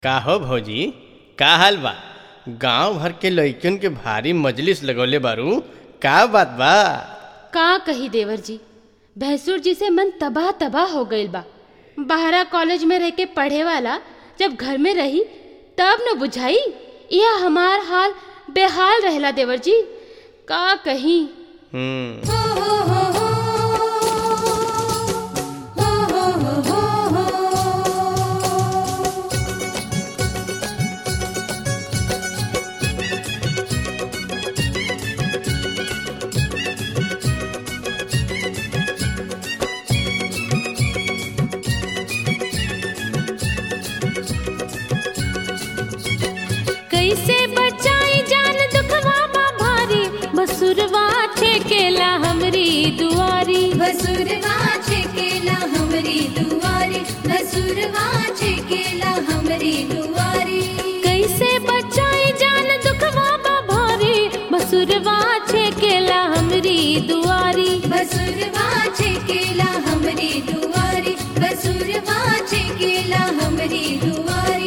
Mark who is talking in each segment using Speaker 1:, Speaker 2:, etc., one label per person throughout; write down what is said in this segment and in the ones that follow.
Speaker 1: का हो भौजी का हाल बा गांव भर के लइकन के भारी मजलिस लगौले बारू का बात बा
Speaker 2: का कही देवर जी भैंसुर जी से मन तबाह तबाह हो गईल बा बाहरा कॉलेज में रह के पढ़े वाला जब घर में रही तब न बुझाई यह हमार हाल बेहाल रहला देवर जी का कही
Speaker 1: हम्म
Speaker 2: कैसे बचाई जान दुखवा बा भारी बसुरवा ठेकेला हमरी दुआरी
Speaker 3: बसुरवा छेकेला हमरी दुआरी बसुरवा छेकेला हमरी दुआरी
Speaker 2: कैसे बचाई जान दुखवा बा भारी बसुरवा ठेकेला हमरी दुआरी
Speaker 3: बसुरवा छेकेला हमरी दुआरी बसुरवा छेकेला हमरी दुआरी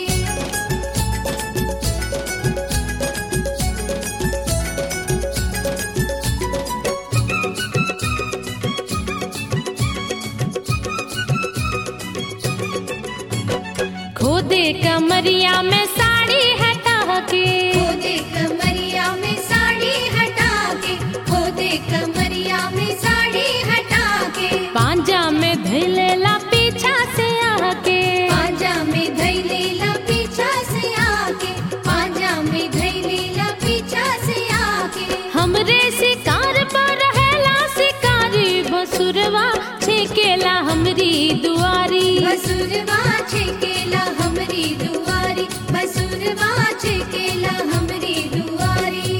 Speaker 2: खोदे कमरिया में साड़ी हटा के
Speaker 3: खोदे कमरिया में साड़ी हटा के खोदे कमरिया में साड़ी हटा के
Speaker 2: पांजा में धैलेला पीछा से आके
Speaker 3: पांजा में धैलेला पीछा से आके पांजा में धैलेला पीछा से आके
Speaker 2: हमरे शिकार पर रहेला शिकारी बसुरवा छेकेला हमरी दुआरी
Speaker 3: बसुरवा छेकेला हमरी दुआरी बसुरवा छेकेला हमरी दुआरी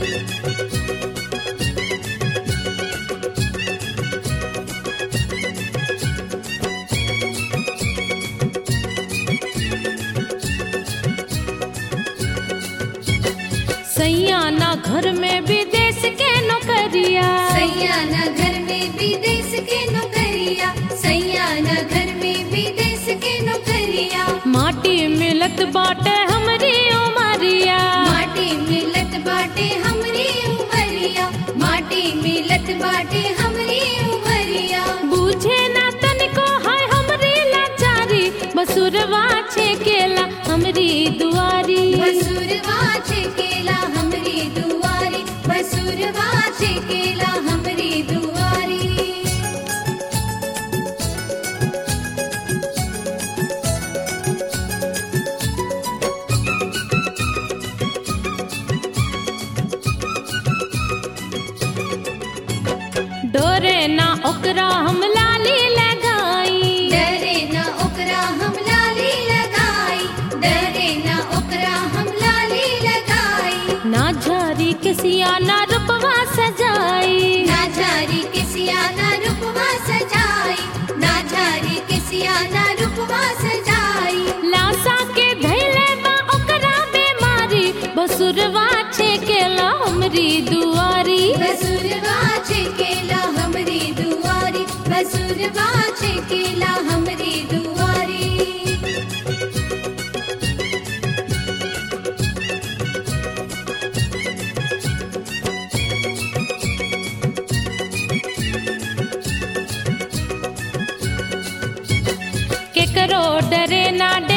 Speaker 2: सैयाना घर में विदेश के नौकरिया
Speaker 3: सैयाना घर में विदेश के नौकरिया सैयाना घर में विदेश के नौकरिया
Speaker 2: माटी मिलत बाटे हमरी उमरिया
Speaker 3: माटी मिलत बाटे हमरी उमरिया माटी मिलत बाटे हमरी उमरिया
Speaker 2: बूझे ना तनिको है हमरी लाचारी बसुरवा छेकेला हमरी दुआरी
Speaker 3: बसुरवा छेकेला हमरी दुआरी बसुरवा छेकेला हमरी दुआरी
Speaker 2: डोरे ना ओकरा हम लाली लगाई
Speaker 3: डरे ना ओकरा हम लाली लगाई डरे ना ओकरा हम लाली लगाई
Speaker 2: ना झारी किसिया ना रूपवा सजाई
Speaker 3: ना झारी किसिया ना रूपवा सजाई ना झारी किसिया ना रूपवा सजाई
Speaker 2: लासा के धैले बा ओकरा बीमारी बसुरवा छेकेला हमरी दुआरी
Speaker 3: बसुरवा छेकेला हमरी दुआरी बसुरवा छेकेला हमरी दुआरी
Speaker 2: केकरो डरे ना डे